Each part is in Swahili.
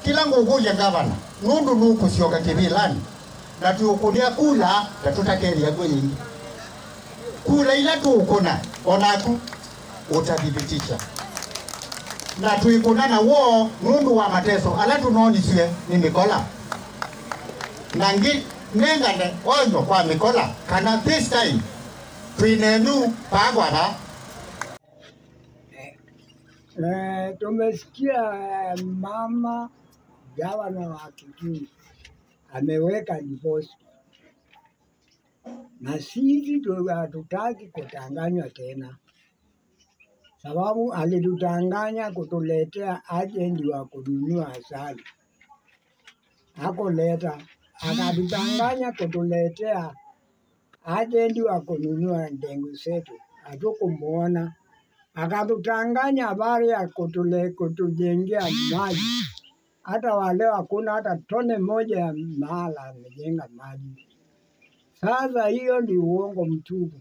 kila ngukuye gavana nundu nukusioka kivilani na tuukunia kula na tutakeria gwe yingi kula ila tuukuna onaku utathibitisha na tuikuna na wo nundu wa mateso ala tunoniswe ni mikola na ngi nengane onyo kwa mikola kana this time twinenu pagwara Eh, tumesikia eh, mama gavana wa Kitui ameweka divorce na sisi tu- hatutaki kutanganywa tena, sababu alitutanganya kutuletea ajendi wa kununua asali, hakuleta akatutanganya kutuletea ajendi wa kununua ndengu zetu, hatukumuona akatutanganya habari ya kutule, kutujengea maji. Hata wale hakuna hata tone moja ya mahala amejenga maji. Sasa hiyo ni uongo mtupu,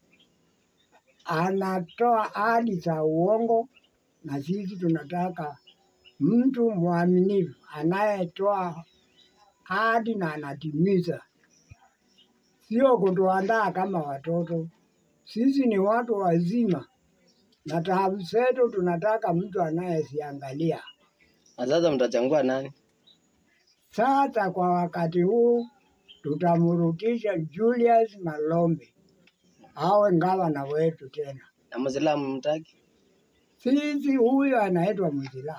anatoa ahadi za uongo, na sisi tunataka mtu mwaminifu anayetoa ahadi na anatimiza, sio kutuandaa kama watoto. Sisi ni watu wazima na taabu zetu tunataka mtu anayeziangalia. Na sasa mtachangua nani? Sasa kwa wakati huu tutamrudisha Julius Malombe awe gavana wetu tena. Na Muislamu mtaki? Sisi huyu anaitwa Mzila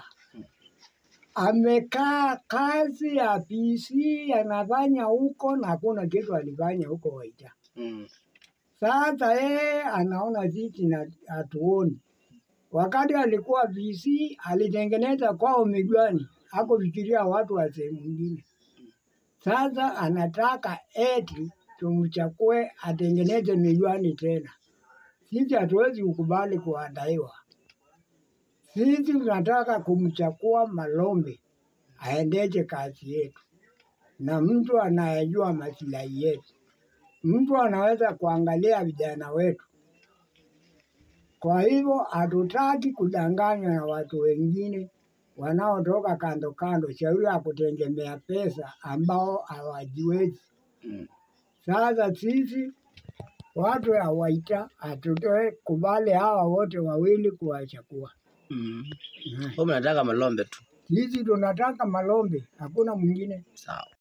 amekaa kazi ya PC anafanya huko na hakuna kitu alifanya huko Waita. Mm. Sasa yeye anaona sisi na hatuoni. Wakati alikuwa VC alitengeneza kwao Migwani, hakufikiria watu wa sehemu nyingine. Sasa anataka eti tumchakue atengeneze Migwani tena. Sisi hatuwezi kukubali kuandaiwa. Sisi tunataka kumchakua Malombe aendeshe kazi yetu, na mtu anayejua masilahi yetu, mtu anaweza kuangalia vijana wetu. Kwa hivyo hatutaki kudanganywa na watu wengine wanaotoka kando kando, shauri ya kutegemea pesa ambao hawajiwezi. Mm. Sasa sisi watu ya Waita hatutoe kubali hawa wote wawili kuwachakua. Mm. Mm. Wewe mnataka Malombe tu. Sisi tunataka Malombe, hakuna mwingine. Sawa.